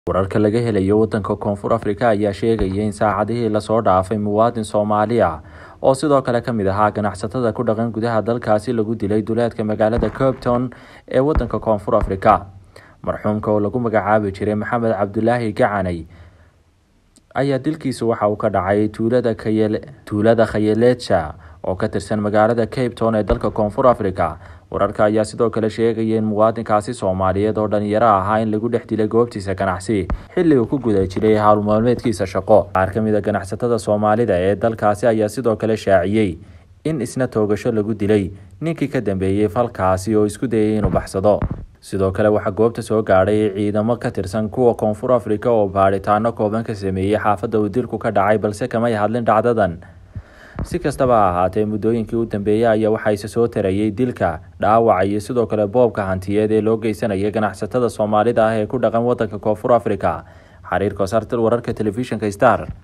wararka laga helayo wadanka koonfur afrika ayaa sheegaya in saacadihii lasoo dhaafay muwaadin soomaali ah oo sidoo kale kamid ahaa ganacsatada ku dhaqan gudaha dalkaasi lagu dilay duleedka magaalada copton ee wadanka koonfur afrika marxuumka oo lagu magacaabi jiray maxamed cabdulaahi gacanay ayaa dilkiisu waxa uu ka dhacay tuulada khayeleja oo ka tirsan magaalada cape town ee dalka koonfur africa wararka ayaa sidoo kale sheegaya in muwaadinkaasi soomaaliyeed oo dhalinyaro ahaa in lagu dhex dilay goobtiisa ganacsi xilli uu ku guda jiray howlmaalmeedkiisa shaqo qaar ka mid a ganacsatada soomaalida ee dalkaasi ayaa sidoo kale shaaciyey in isna toogasho lagu dilay ninkii ka dambeeyey falkaasi oo isku dayay inuu baxsado sidoo kale waxaa goobta soo gaadhay ciidamo ka tirsan kuwa koonfur afrika oo baadhitaano kooban ka sameeyey xaafadda uu dilku ka dhacay balse kamay hadlin dhacdadan si kastaba ha ahaatee muddooyinkii u dambeeyey ayaa waxaa isa soo tarayay dilka dhaawaca iyo sidoo kale boobka hantiyeed ee loo geysanaya ganacsatada soomaalida ah ee ku dhaqan wadanka koonfur africa xariir koosartil wararka telefishinka star